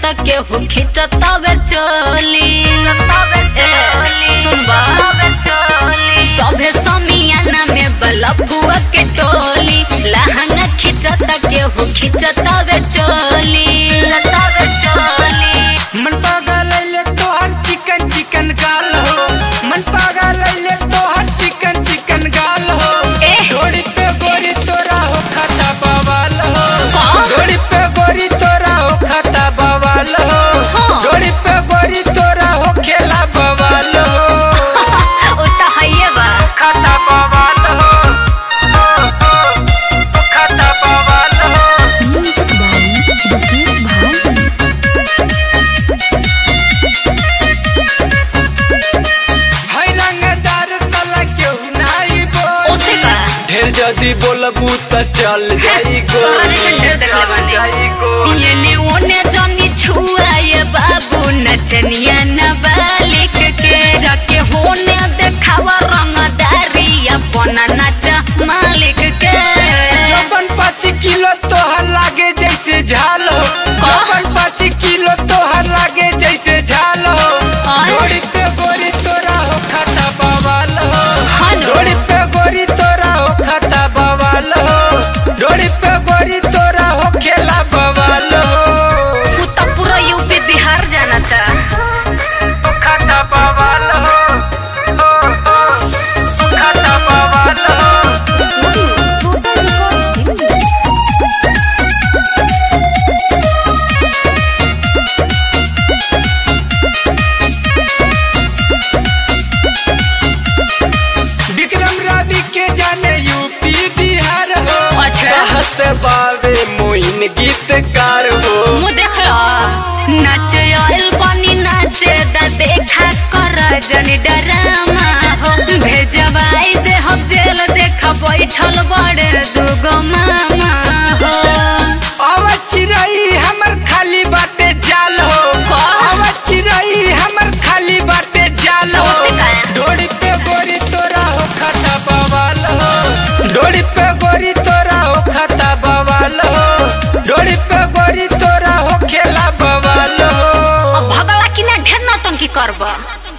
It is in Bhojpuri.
केहू खिंचतावे चोली ए, सुनबा सभे समियाना में बलबुआ के टोली लहंगा खिंचता केहू खिंचतावे चोली मन पागल ले तोहर चिकन चिकन गाल हो मन पागल ले तोहर चिकन चिकन गाल हो एह। डोरी पे गोरी तोरा हो खाता बवाल हो का? डोरी पे गोरी तोरा हो खाता बवाल हो हाँ। डोरी पे गोरी तोरा हो खेला बवाल हो ओ त हइए बा खाता बवाल हो हो, हो, ओ खाता बवाल हो Music by Dukesh Bhai. है रंगदार साला केहू नाई बोल ओसे का ढेर जदी बोलबू त चल जाई गो तोहरा जैसे ढेर देखले बानी। येने ओने जनी छुआए बाबू नचनिया नाबालिग के जाके होने देखावा रंगदारी अपना नच मालिक के चौपन पाँच किलो तोहर लागे जैसे झाल हो चौपन पाँच किलो तोहर लागे जैसे झाल हो आय। डोरी पे गोरी तोरा हो खाता बवाल हो हेलो। डोरी पे गोरी तोरा हो खाता बवाल हो डोरी पे गोरी तोरा हो खेला बवाल हो तू तो पूरा यूपी बिहार जाना था खाता बवाल हो हो, हो, खाता बवाल हो Total Records Hindi. विक्रम रवि के जाने यूपी बिहार हो अच्छा। कहत बावे मोइन गीतकार हो मुँह देख लो नाचे आइल पानी नाचे दा देखा कर जनी डरामा हो भेजवाई दे हम जेल देखा बैठल बड़े दुगो मामा हो अब चिरई हमर खाली बाटे जाल हो का? अब चिरई हमर खाली बाटे जाल हो ओसे का? डोरी पे गोरी तोरा हो खाता बवाल हो डोरी पे गोरी तोरा हो खाता बवाल हो डोरी पे गोरी तोरा हो खेला बवाल हो अब भगला कि ना ढेर नौटंकी करबा